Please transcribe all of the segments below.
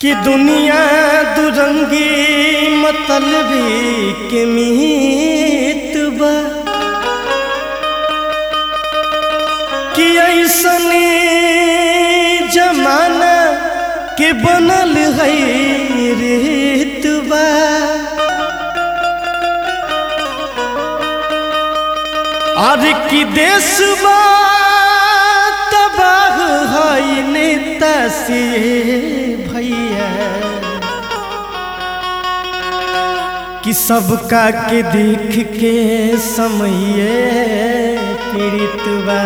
कि दुनिया दुरंगी मतलबी के मीत बा कि ऐसने जमाना के बनल है रेत बा और कि देश बा तबाह है नेता से भैया कि सबका के देख के समय पीड़ित बा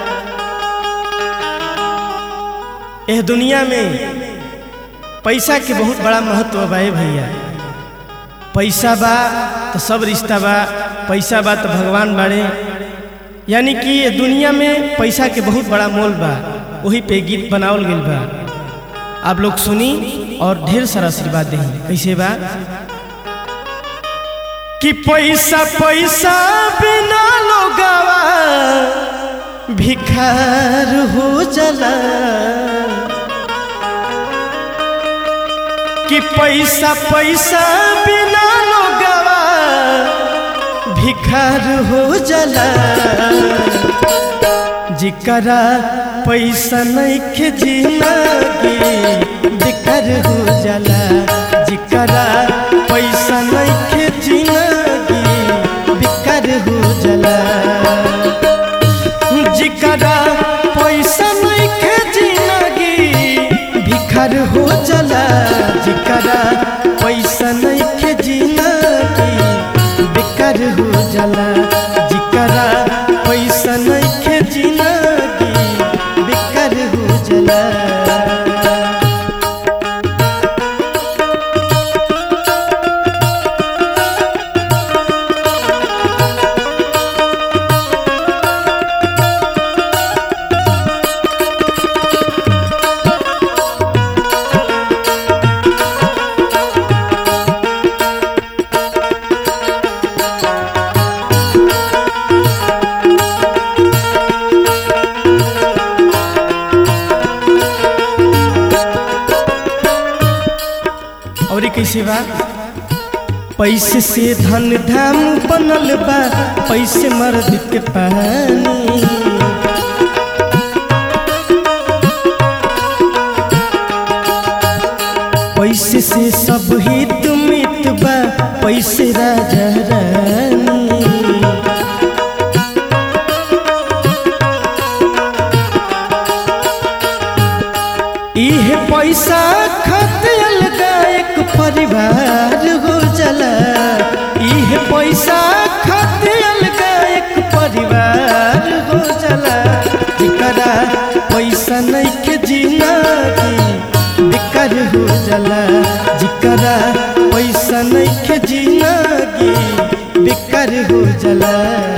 एह दुनिया में पैसा के बहुत बड़ा महत्व बा ए भैया पैसा बा तो सब रिश्ता बा पैसा बा तो भगवान बाड़े यानी कि ये दुनिया में पैसा के बहुत बड़ा मोल बा वही पे गीत बनावल गइल बा आप लोग सुनी और ढेर सारा आशीर्वाद दें कैसे बा कि पैसा पैसा बिना लोगावा भिखार हो जाला कि पैसा पैसा बिना लोगावा भिखार हो जाला जिकरा पैसा नइखे जिंदगी बेकार हो जाला जिकरा पैसा नइखे जिंदगी बेकार हो जाला जिकरा पैसा नइखे जिंदगी भिखार हो जाला जिकरा पैसा नइखे जिंदगी बेकार हो जाला जिकरा पैसा नइखे जिंदगी बेकार हो जाला और कैसे बा पैसे से धन धाम बनल बा पैसे मर्द के पानी पैसे से सब हित मित बा पैसे राजा रानी इहे पैसा खतियल एक परिवार हो जाला इहे पैसा खतियल एक परिवार हो जाला जिकरा पैसा नइखे जिंदगी बेकार हो जाला जिकरा पैसा नइखे जिंदगी बेकार हो जाला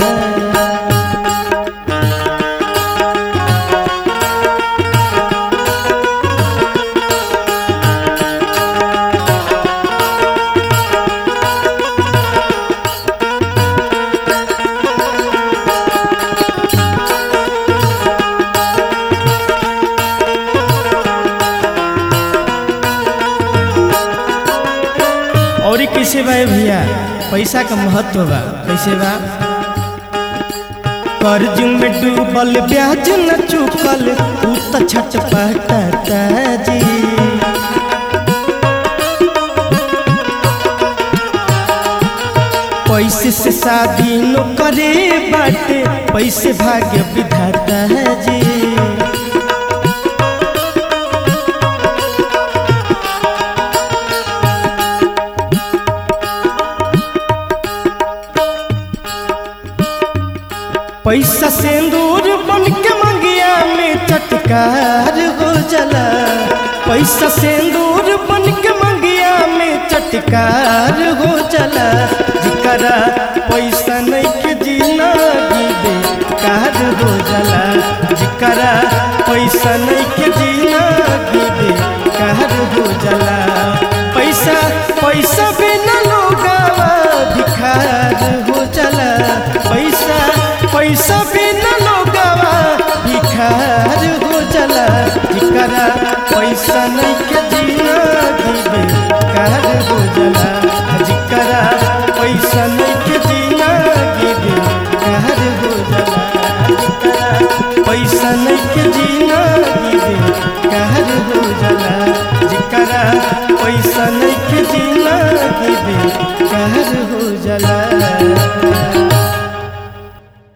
और ई कैसे बा ए भैया पैसा का महत्व बा कैसे बा कर्ज में डूबल ब्याज न चुकल उ त छटपटाता जी पैसे से शादी न करे बाटे पैसे भाग्य विधाता जी पैसा सिंदूर बन के मंगिया में चटकार हो जाला पैसा सिंदूर बन के मंगिया में चटकार हो जाला जिकरा पैसा नहीं के जिंदगी बेकार हो जाला जिकरा पैसा नहीं के जिंदगी बेकार हो जाला पैसा पैसा बिना लोगावा भिखार हो जाला पैसा पैसा बिना लोगावा भिखार हो जाला जिकरा पैसा नहीं के जीना जिंदगी बेकार हो जाला जिकरा पैसा नहीं के जिंदगी बेकार हो जाला